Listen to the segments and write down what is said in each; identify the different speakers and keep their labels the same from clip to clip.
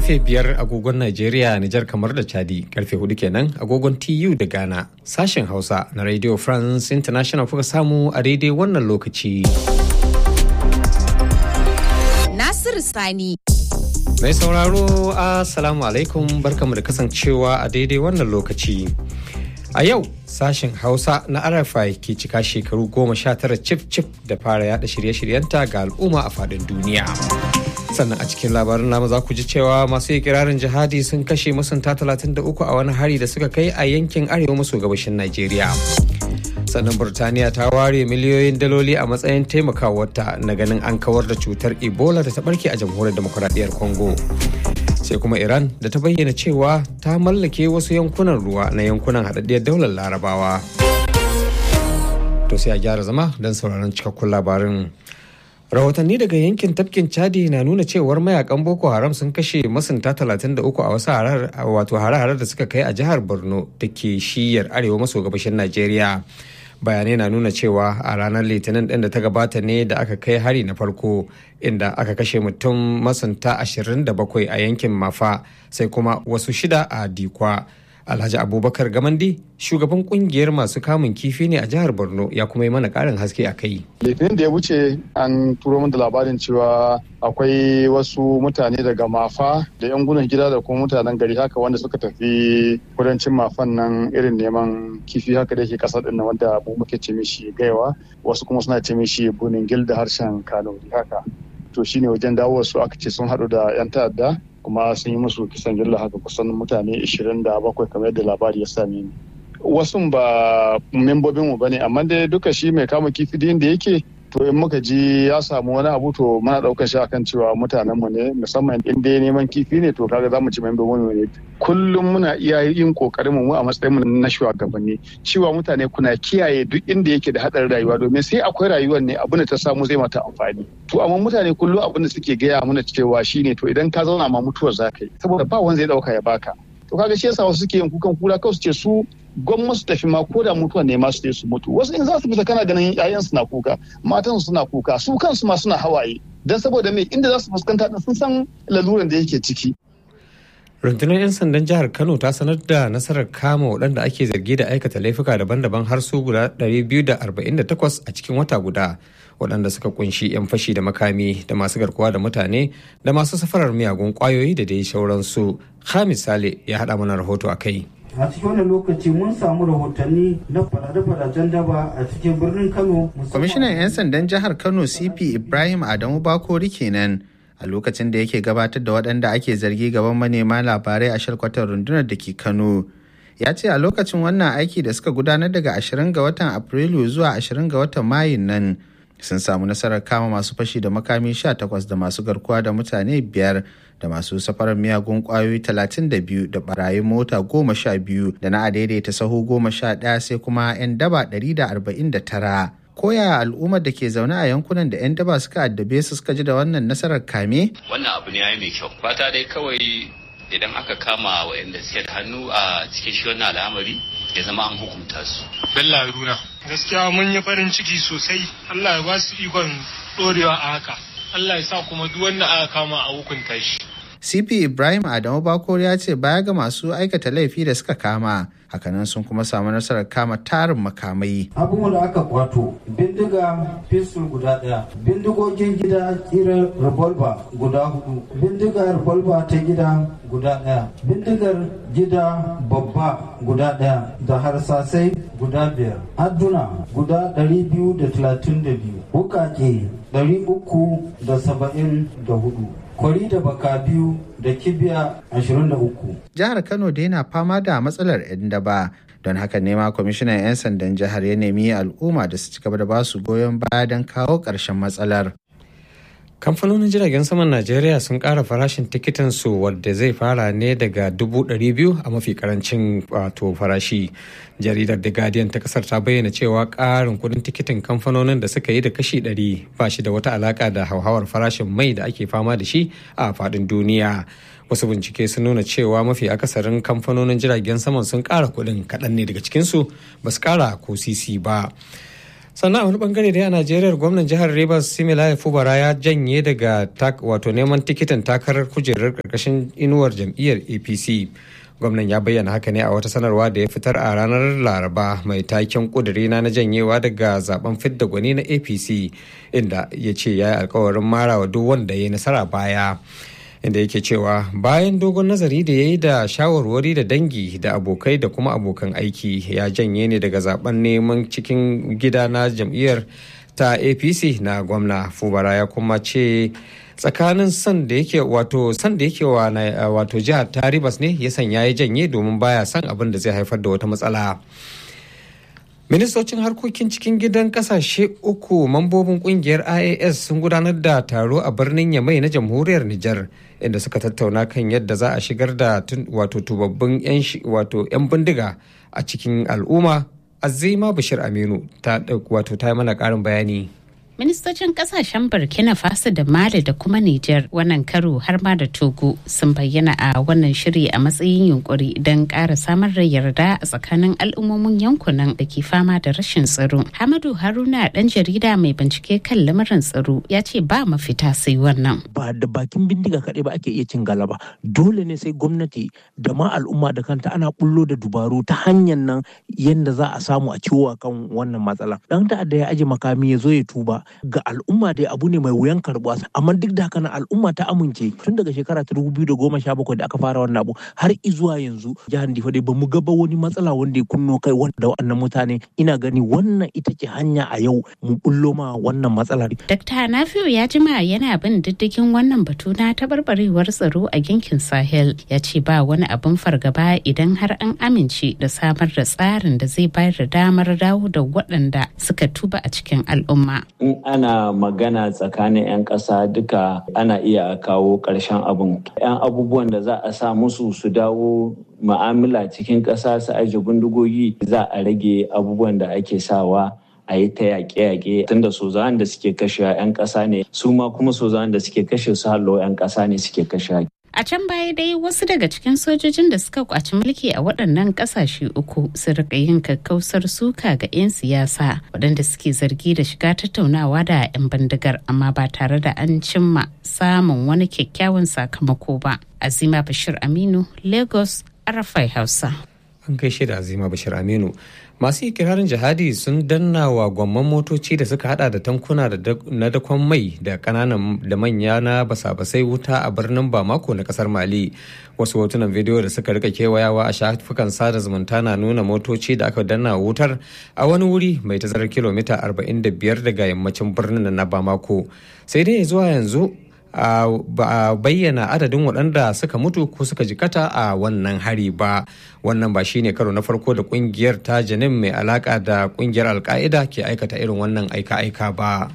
Speaker 1: karfe biyar agogon Najeriya, Nijar kamar da Chadi, karfe hudu kenan agogon TU da Ghana. Sashen Hausa na Radio France International kuka samu a daidai wannan lokaci.
Speaker 2: Nasiru Sani.
Speaker 1: Mai sauraro, Assalamu alaikum barkamu da kasancewa a daidai wannan lokaci. A yau sashen Hausa na RFI ke cika shekaru goma sha tara cif cif da fara yada shirye-shiryenta ga al'umma a faɗin duniya. Sannan a cikin labarin namu za ku ji cewa masu ikirarin jihadi sun kashe masunta 33 a wani hari da suka kai a yankin arewa maso gabashin Najeriya. Sannan Burtaniya ta ware miliyoyin daloli a matsayin taimakawarta na ganin an kawar da cutar Ebola da ta barke a jamhuriyar demokuraɗiyyar Congo. sai kuma iran da ta bayyana cewa ta mallake wasu yankunan ruwa na yankunan haɗaɗɗiyar daular larabawa to sai a gyara zama don sauraron cikakkun labarin rahotanni daga yankin tafkin chadi na nuna cewar mayakan boko haram sun kashe masunta 33 a wasu wato hare-hare da suka kai a jihar borno da ke shiyar arewa maso gabashin najeriya bayanai na nuna cewa a ranar litinin ɗin da ta gabata ne da aka kai hari na farko inda aka kashe mutum masunta 27 a yankin mafa sai kuma wasu shida a dikwa alhaji abubakar gamandi shugaban kungiyar masu kamun kifi ne a jihar borno ya kuma yi mana karin haske a kai
Speaker 3: litinin da ya wuce an turo min da labarin cewa akwai wasu mutane daga mafa da yan gudun gida da kuma mutanen gari haka wanda suka tafi kudancin mafan nan irin neman kifi haka da ke kasar din wanda mu muke ce mishi gaiwa wasu kuma suna ce mishi bunin gil da harshen kanuri haka to shine wajen dawo su aka ce sun haɗu da yan ta'adda kuma sun yi musu kisan gilla haka kusan mutane 27 kamar yadda labari ya same ni wasu ba membobin mu bane amma dai duka shi mai kama kifi da yake to in muka ji ya samu wani abu to muna daukar shi akan cewa mutanen mu ne musamman in dai neman kifi ne to kaga zamu ci membobin mu ne kullum muna iya yin kokarin mu a matsayin mu na shugabanni cewa mutane kuna kiyaye duk inda yake da hadarin rayuwa domin sai akwai rayuwar ne abin da ta samu zai mata amfani to amma mutane kullum abin da suke gaya mana cewa shine to idan ka zauna ma mutuwar zaka yi saboda ba wanda zai dauka ya baka to kaga shi yasa wasu suke yin kukan kura kawai su ce su gwamma su tafi ma ko da mutuwa ne ma su su mutu wasu in za su fita kana ganin yayan suna kuka matan suna kuka su kansu ma suna hawaye dan saboda me inda za su fuskanta din sun san laluran da yake ciki
Speaker 1: rundunar 'yan sandan jihar kano ta sanar da nasarar kama waɗanda ake zargi da aikata laifuka daban-daban har su guda 248 a cikin wata guda waɗanda suka kunshi 'yan fashi da makami da masu garkuwa da mutane da masu safarar miyagun kwayoyi da dai sauransu hamis sale ya haɗa mana rahoto a kai
Speaker 4: a cikin wannan lokaci mun samu rahotanni na farade-faraden daba a cikin birnin kano
Speaker 5: kwamishinan 'yan sandan jihar kano cp ibrahim adamu bakori kenan a lokacin da yake gabatar da waɗanda ake zargi gaban manema labarai a shalkwatar rundunar da ke kano ya ce a lokacin wannan aiki da suka gudanar daga 20 ga watan afrilu zuwa 20 ga watan mayun nan sun samu nasarar kama masu fashi da makami 18 da masu garkuwa da mutane biyar da masu safarar miyagun kwayoyi 32 da barayin mota 12 da na adaidaita sahu 11 sai kuma 'yan daba 149 koya al'ummar da ke zaune a yankunan da 'yan daba suka addabe su suka ji da wannan nasarar kame?
Speaker 6: Wannan abu ne ya mai kyau. Fata dai kawai idan aka kama waɗanda suke da hannu a cikin shi wannan al'amari ya zama an hukunta su.
Speaker 7: Bello Haruna. Gaskiya mun yi farin ciki sosai. Allah ya ba su ikon ɗorewa a haka. Allah ya sa kuma duk wanda aka kama a hukunta shi.
Speaker 5: CP Ibrahim Adamu Bakor ya ce baya ga masu aikata laifi da suka kama hakanan sun kuma samu nasarar kama tarin makamai.
Speaker 4: abubuwan da aka kwato bindiga pistol guda daya bindigogin gida tsirar revolver guda hudu bindigar revolver ta gida guda daya bindigar gida babba guda daya da harsasai guda biyar adduna guda 232 wukake 374 kwari da baka biyu da kibiya 23.
Speaker 5: Jihar Kano da yana fama da matsalar 'yan daba don haka nema kwamishinan 'yan sandan jihar ya nemi al'umma da su ci gaba da ba su goyon baya don kawo ƙarshen matsalar.
Speaker 1: kamfanonin jiragen saman najeriya sun kara farashin tikitin su wadda zai fara ne daga 200,000 a mafi karancin wato farashi jaridar the guardian ta kasar ta bayyana cewa karin kudin tikitin kamfanonin da suka yi da kashi 100 ba shi da wata alaka da hauhawar farashin mai da ake fama da shi a fadin duniya wasu bincike sun nuna cewa mafi akasarin kamfanonin jiragen saman sun kara kudin kaɗan ne daga cikinsu ba su kara ko sisi ba sannan a wani bangare dai a najeriya gwamnan jihar rivers similaya fubara ya janye daga wato neman tikitin takarar kujerar karkashin inuwar jam'iyyar apc gwamnan ya bayyana haka ne a wata sanarwa da ya fitar a ranar laraba mai taken kudurina na janyewa daga zaben fidda gwani na apc inda ya ce ya yi alkawarin marawa duk wanda ya yi nasara baya inda yake cewa bayan dogon nazari da ya yi da shawarwari da dangi da abokai da kuma abokan aiki ya janye ne daga zaben neman cikin gida na jam'iyyar ta apc na gwamna fubara ya kuma ce tsakanin san da yake wato san da yake wa wato jihar ta ribas ne ya sanya ya janye domin baya son abin da zai haifar da wata matsala ministocin harkokin cikin gidan kasashe uku mambobin kungiyar ias sun gudanar da taro a birnin yamai na jamhuriyar nijar inda suka tattauna kan yadda za a shigar da wato tubabbin 'yan bindiga a cikin al'umma azima bashir aminu ta wato ta yi mana karin bayani
Speaker 8: ministocin kasashen burkina faso da mali da kuma niger wannan karo har ma da togo sun bayyana a wannan shiri a matsayin yunkuri don ƙara samar da yarda a tsakanin al'ummomin yankunan da ke fama da rashin tsaro hamadu haruna dan jarida mai bincike kan lamarin tsaro ya ce ba mafita sai wannan
Speaker 9: ba da bakin bindiga kaɗai ba ake iya cin galaba dole ne sai gwamnati da ma al'umma da kanta ana bullo da dubaru ta hanyar nan yadda za a samu a ciwo kan wannan matsala dan ta'adda ya aje makami ya zo ya tuba ga al'umma dai abu ne mai wuyan karbuwa amma duk da haka na al'umma ta amince tun daga shekara ta dubu biyu da goma sha bakwai da aka fara wannan abu har izuwa yanzu jihar Difa dai bamu gaba wani matsala wanda ya kunno kai wanda wannan mutane ina gani wannan ita ce hanya a yau mu bullo ma wannan matsalar.
Speaker 8: Dr. Nafiu ya jima yana bin diddigin wannan batu na tabarbarewar tsaro a yankin Sahel ya ce ba wani abin fargaba idan har an amince da samar da tsarin da zai bayar da damar dawo da waɗanda suka tuba a cikin al'umma.
Speaker 10: ana magana tsakanin 'yan ƙasa duka ana iya kawo ƙarshen abin 'yan abubuwan da za a sa musu su dawo ma'amala cikin ƙasa su aje bindigogi za a rage abubuwan da ake sawa a yi ta yaƙe-yaƙe tunda sozawan da suke kashe 'yan ƙasa ne su ma kuma sozawan da suke kashe su hallo 'yan ƙasa ne suke kashe
Speaker 8: A can baya dai wasu daga cikin sojojin da suka kwaci mulki a waɗannan ƙasashe uku su rika yin kakkausar suka ga 'yan siyasa waɗanda suke zargi da shiga tattaunawa da 'yan bindigar amma ba tare da an cimma samun wani kyakkyawan sakamako ba. Azima Bashir Aminu, Lagos, Arafai Hausa.
Speaker 1: An gaishe da Azima Bashir Aminu. masu ikirarin jihadi sun danna wa gwamman motoci da suka hada da tankuna na dakon mai da kananan da manya na basa-basai wuta a birnin bamako na kasar mali wasu hotunan bidiyo da suka rika kewayawa a shafukan sada zumunta na nuna motoci da aka danna wutar a wani wuri mai tazarar kilomita 45 daga yammacin birnin na bamako sai dai zuwa yanzu ba a bayyana adadin waɗanda suka mutu ko suka jikata a wannan hari ba wannan ba shine karo na farko da kungiyar ta janin mai alaka da kungiyar alka'ida ke aikata irin wannan aika-aika ba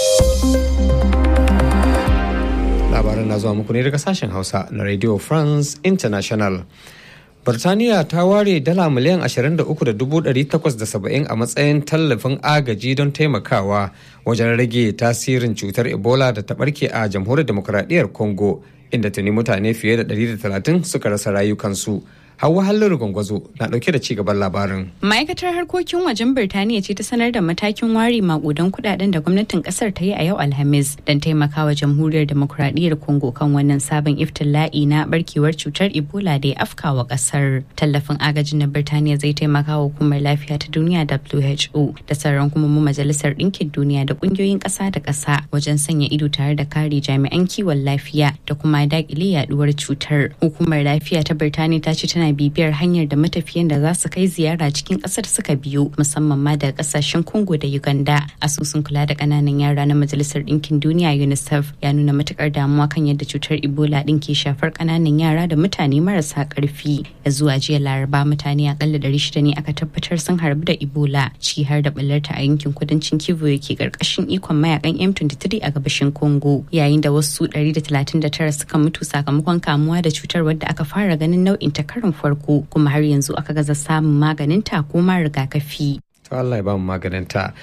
Speaker 1: labaran na zuwa muku ne daga sashen hausa na radio france international Birtaniya ta ware dala miliyan 23,870 a matsayin tallafin agaji don taimakawa wajen rage tasirin cutar Ebola da ta barke a jamhuriyar demokuraɗiyyar Congo inda tuni mutane fiye da 130 suka rasa rayukansu. Hauwa Halliru Gwangwazo na dauke da cigaban labarin.
Speaker 11: Ma'aikatar harkokin wajen Birtaniya ce ta sanar da matakin ware makudan kudaden da gwamnatin kasar ta yi a yau Alhamis don taimakawa jamhuriyar demokuraɗiyyar Congo kan wannan sabon iftila'i na barkewar cutar Ebola da ya afkawa kasar. Tallafin agajin na Birtaniya zai taimaka wa hukumar lafiya ta duniya WHO da sauran kuma majalisar ɗinkin duniya da ƙungiyoyin ƙasa da ƙasa wajen sanya ido tare da kare jami'an kiwon lafiya da kuma daƙile yaduwar cutar. Hukumar lafiya ta Birtaniya ta ce tana bibiyar hanyar da matafiyan da za su kai ziyara cikin kasar suka biyo musamman ma daga kasashen congo da uganda asusun kula da kananan yara na majalisar ɗinkin duniya unicef ya nuna matukar damuwa kan yadda cutar ebola ɗin ke shafar kananan yara da mutane marasa karfi ya zuwa jiya laraba mutane akalla ɗari shida ne aka tabbatar sun harbu da ebola ciki har da ɓallarta a yankin kudancin kivu yake karkashin ikon mayakan m23 a gabashin congo yayin da wasu 139 suka mutu sakamakon kamuwa da cutar wadda aka fara ganin nau'in ta karin farko kuma har yanzu aka gaza samun maganin ta ko ma rigakafi.
Speaker 1: To Allah ya ba mu maganin ta.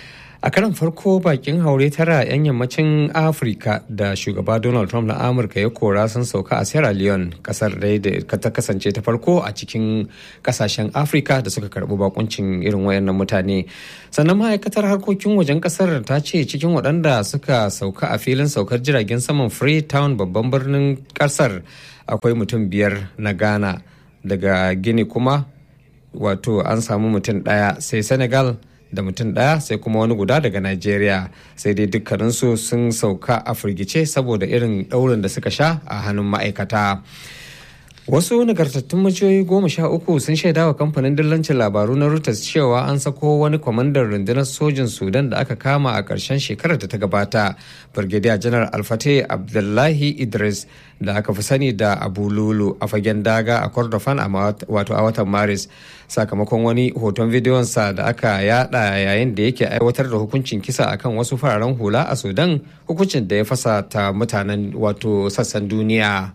Speaker 1: a karan farko bakin haure tara 'yan yammacin afirka da shugaba donald trump na amurka ya kora sun sauka a sierra leone kasar da ta kasance ta farko a cikin kasashen afirka da suka karbi bakuncin irin wayannan mutane sannan ma'aikatar harkokin wajen kasar ta ce cikin waɗanda suka sauka a filin saukar jiragen saman freetown babban birnin kasar akwai mutum biyar na ghana daga gini kuma wato an samu mutum ɗaya sai senegal da mutum ɗaya sai kuma wani guda daga Najeriya sai dai dukkaninsu sun sauka a firgice saboda irin ɗaurin da suka sha a hannun ma'aikata. Wasu nagartattun maciyoyi goma sha uku sun shaida wa kamfanin dillancin labaru na Reuters cewa an sako wani kwamandan rundunar sojin Sudan da aka kama a ƙarshen shekarar da ta gabata. Brigadier Janar Alfate Abdullahi Idris da aka fi sani da Abu Lulu a fagen daga a Kordofan wato a watan Maris sakamakon wani hoton bidiyonsa da aka yada yayin da yake aiwatar da hukuncin kisa akan wasu fararen hula a Sudan hukuncin da ya fasa ta mutanen wato sassan duniya.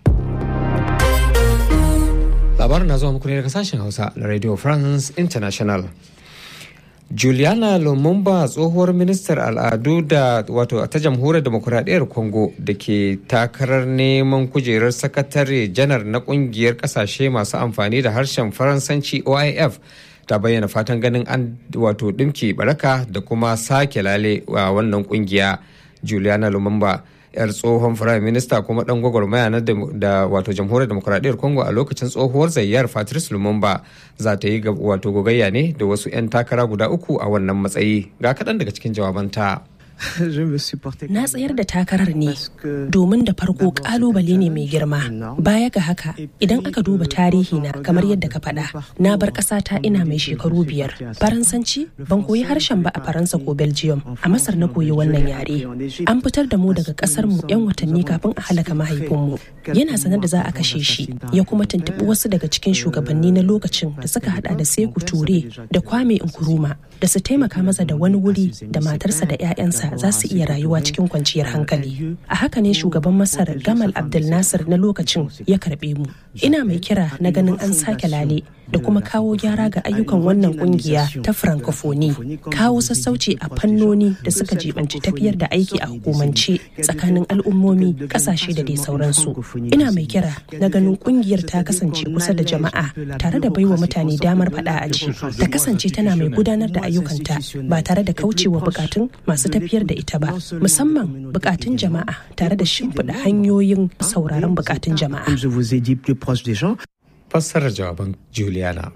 Speaker 1: labarin na zuwa muku ne daga sashen hausa na radio france international juliana lumumba tsohuwar ministar al'adu da wato ta jamhuriyar demokuraɗiyyar congo da ke takarar neman kujerar sakatare janar na kungiyar kasashe masu amfani da harshen faransanci oif ta bayyana fatan ganin an wato ɗimki baraka da kuma sake lale a wannan kungiya juliana lumumba yar tsohon firayim minista kuma dan gwagwarmaya na da wato jamhuriyar demokuraɗiyyar congo a lokacin tsohuwar zayyar patrice lumumba za ta yi wato gogayya ne da wasu 'yan takara guda uku a wannan matsayi ga kaɗan daga cikin jawabanta
Speaker 12: Na tsayar da takarar ne domin da farko kalubale ne mai girma. Baya ga haka, idan aka duba tarihi na kamar yadda ka faɗa, na bar ƙasata ina mai shekaru biyar. Faransanci ban koyi harshen ba a Faransa ko Belgium, a Masar na koyi wannan yare. An fitar da mu daga ƙasar mu 'yan watanni kafin a halaka mahaifinmu. Yana sanar da za a kashe shi, ya kuma tuntuɓi wasu daga cikin shugabanni na lokacin da suka hada da Seku Ture da Kwame Nkrumah da su taimaka masa da wani wuri da matarsa da 'ya'yansa za su iya rayuwa cikin kwanciyar hankali. A haka ne shugaban Masar Gamal Abdel Nasser na lokacin ya karbe mu. Ina mai kira na ganin an sake lale da kuma kawo gyara ga ayyukan wannan kungiya ta francophonie kawo sassauci a fannoni da suka jibanci tafiyar da aiki a hukumance tsakanin al'ummomi kasashe da dai sauransu ina mai kira na ganin kungiyar ta kasance kusa da jama'a tare da baiwa mutane damar faɗa a ji ta kasance tana mai gudanar da ayyukanta ba tare da kaucewa bukatun masu tafiyar da ita ba musamman bukatun jama'a tare da shimfiɗa hanyoyin sauraron bukatun jama'a
Speaker 1: fassarar jawaban Juliana.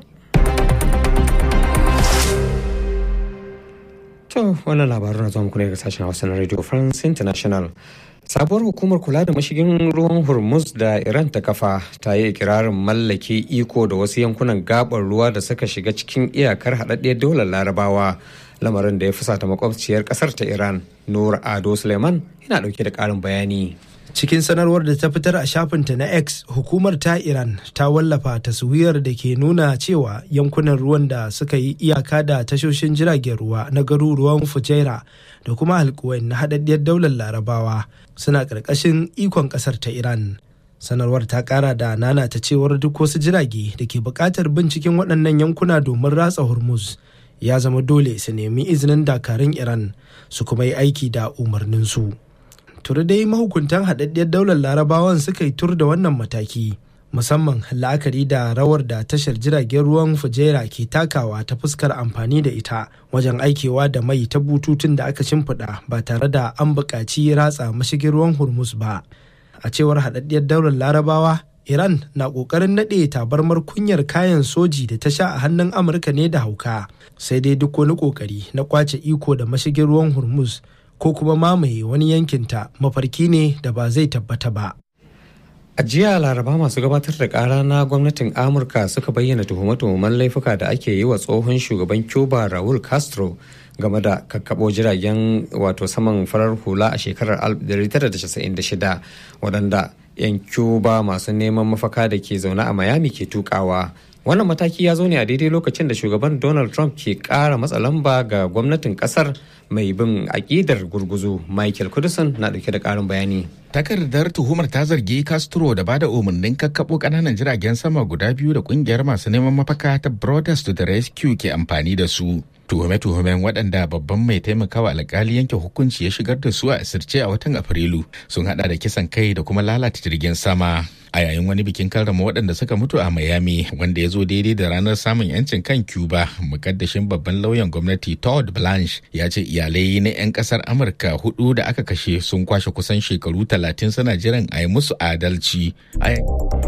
Speaker 1: To, wannan labarun na zuwa muku ne daga sashen Hausa na Radio France International. Sabuwar hukumar kula da mashigin ruwan Hormuz da Iran ta kafa ta yi ikirarin mallake iko da wasu yankunan gabar ruwa da suka shiga cikin iyakar haɗaɗɗiyar daular larabawa. Lamarin da ya fusata makwabciyar ƙasar ta Iran, Nur Ado Suleiman, yana ɗauke da ƙarin bayani.
Speaker 13: cikin sanarwar da ta fitar a shafinta na x hukumar ta iran ta wallafa taswirar da ke nuna cewa yankunan ruwan da suka yi iyaka da tashoshin jiragen ruwa na garuruwan fujaira da kuma alkuwain na haɗaɗɗiyar daular larabawa suna ƙarƙashin ikon ƙasar ta iran sanarwar ta ƙara da nana ta cewar duk wasu jirage da ke buƙatar binciken waɗannan yankuna domin ratsa hormuz ya zama dole su nemi izinin dakarun iran su kuma yi aiki da umarninsu. turi dai mahukuntan haɗaɗɗiyar daular larabawan suka yi tur da wannan mataki musamman la'akari da rawar da tashar jiragen ruwan fujaira ke takawa ta fuskar amfani da ita wajen aikewa da mai ta bututun da aka shimfiɗa ba tare da an buƙaci ratsa mashigin ruwan hormuz ba a cewar haɗaɗɗiyar daular larabawa iran na ƙoƙarin naɗe tabarmar kunyar kayan soji da ta sha a hannun amurka ne da hauka sai dai duk wani ƙoƙari na kwace iko da mashigin ruwan hormuz ko kuma mamaye wani yankinta mafarki ne da ba zai tabbata ba.
Speaker 1: A jiya laraba masu gabatar da kara na gwamnatin Amurka suka bayyana tuhume-tuhumen laifuka da ake yi wa tsohon shugaban Cuba Raul Castro game da kakkabo jiragen wato saman farar hula a shekarar 1996 waɗanda 'yan Cuba masu neman mafaka da ke zaune a Miami ke tukawa wannan mataki ya zo ne a daidai lokacin da shugaban donald trump ke kara matsa lamba ga gwamnatin kasar mai bin aƙidar gurguzu michael kudusan na dauke da karin bayani
Speaker 14: takardar tuhumar ta zargi castro da bada umarnin kakkaɓo ƙananan jiragen sama guda biyu da ƙungiyar masu neman mafaka ta brothers to the rescue ke amfani da su tuhume-tuhumen waɗanda babban mai taimakawa alkali yanke hukunci ya shigar da su a asirce a watan afrilu sun hada da kisan kai da kuma lalata jirgin sama a yayin wani bikin karrama waɗanda suka mutu a miami wanda ya zo daidai da ranar samun yancin kan cuba mukaddashin babban lauyan gwamnati todd blanche ya ce iyalai na 'yan ƙasar amurka hudu da aka kashe sun kwashe kusan shekaru talatin suna jiran a yi musu adalci